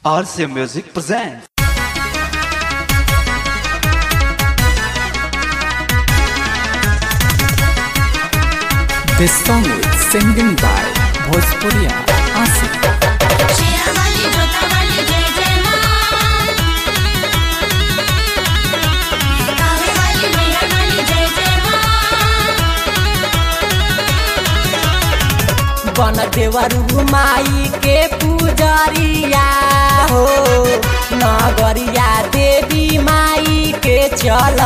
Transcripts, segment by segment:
RCA Music presents. This song is singing by Bhojpuria Asif. Sherawali जोतावाली जय जय माँ कावेवाली मीरावाली जय जय माँ बन देवरु माई के पुजरिया हो नगरिया देवी माई के चल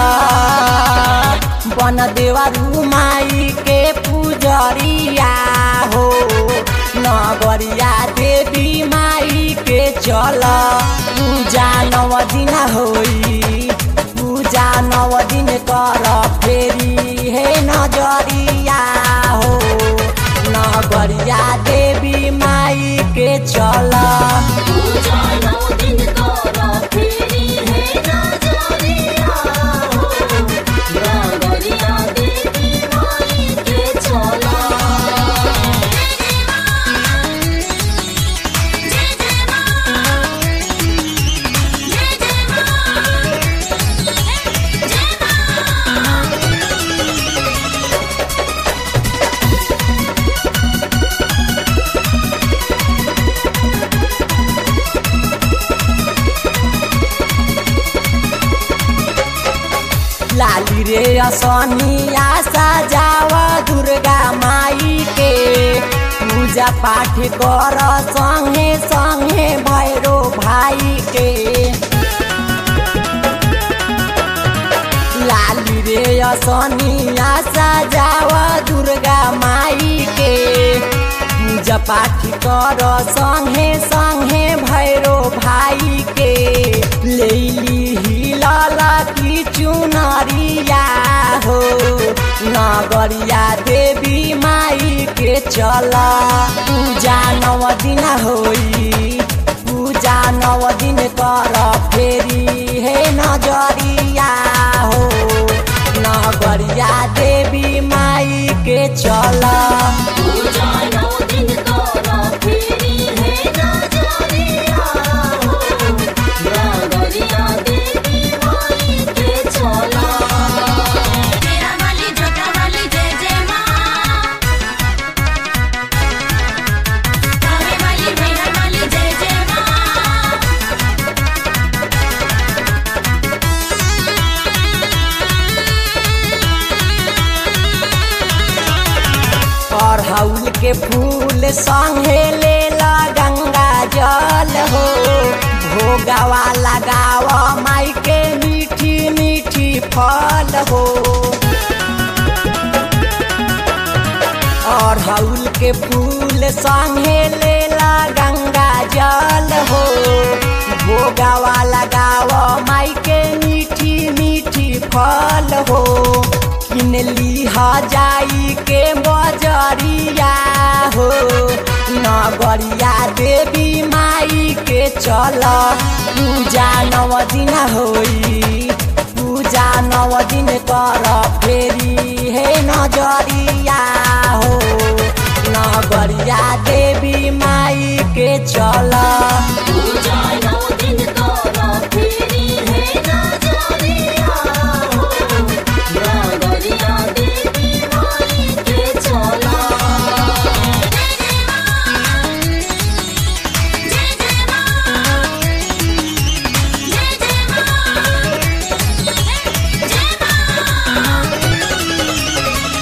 बन देवरु माई के पुजरिया हो नगरिया देवी माई के चल पूजा नव दिन होई पूजा नव दिन कर फेरी हे नजरिया हो नगरिया देवी माई के चल पूजा नौ दिन तोरा फेरी है नजरिया हो नगरिया देवी माई के चला जय जय माँ जय जय माँ जय माँ लाली रे असनिया सजाव दुर्गा माई के पूजा पाठ कर संगे संगे भैरो भाई के लाली रे असनिया सजाव दुर्गा माई के पूजा पाठ कर संगे संगे भैरो भाई के लेली हिलल की चुनरिया हो नगरिया देवी माई के चल पूजा नव दिन होई पूजा नव दिन कर फेरी हे नजरिया हो नगरिया देवी माई के चल पूजा नौ दिन तोरा फेरी है नजरिया हो नगरिया देवी माई के चला शेरावाली जोतावाली जय जय माँ कावेवाली मीरावाली जय जय माँ अड़हुल के फूल संगे लेला गंगा जल हो भोगावा लगाव माई के मीठी मीठी फल हो अड़हुल के फूल संगे लेला गंगा जल हो भोगावा लगाव माई के मीठी मीठी फल हो किन लीहा जाई के बजरिया हो नगरिया देवी माई के चल पूजा नव दिन होई पूजा नव दिन कर फेरी हे नजरिया हो नगरिया देवी माई के चल पूजा नौ दिन तोरा फेरी है नजरिया हो नगरिया देवी माई के चला जय जय माँ जय जय माँ जय जय माँ जय माँ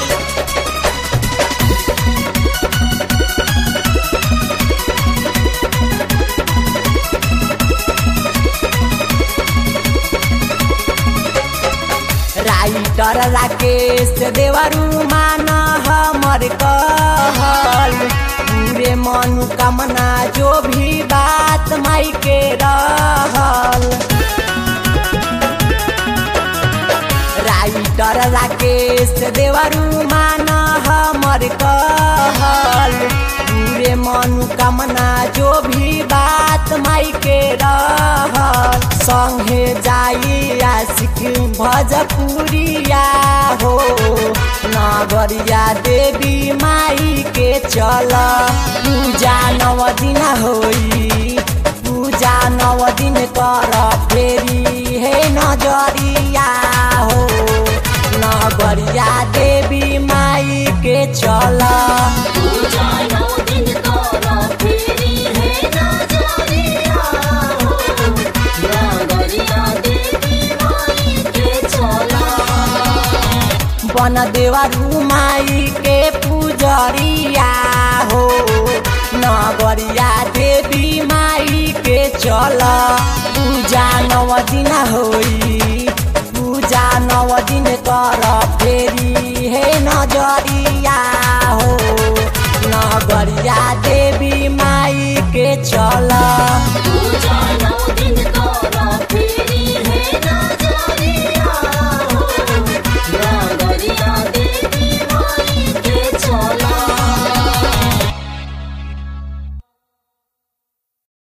राइटर राकेश देवरू मान हमर कहल पूरे मनोकामना जो भी बात माई के रहल राइटर राकेश देवरू मान हमर कहल पूरे मनोकामना जो भी बात माई के रहल संगे जाई आशिक भजपुरिया हो नगरिया देवी माई के चल पूजा नव दिन होई पूजा नौ दिन कर फेरी हे नजरिया हो नगरिया देवी माई के चल पूजा नौ दिन तोरा फेरी है नजरिया हो नगरिया देवी माई के चला बन देवरू माई के पूजरिया हो नगरिया देवी माई के चल पूजा नव दिन होई पूजा नव दिन कर फेरी हे नजरिया हो नगरिया देवी माई के चल पूजा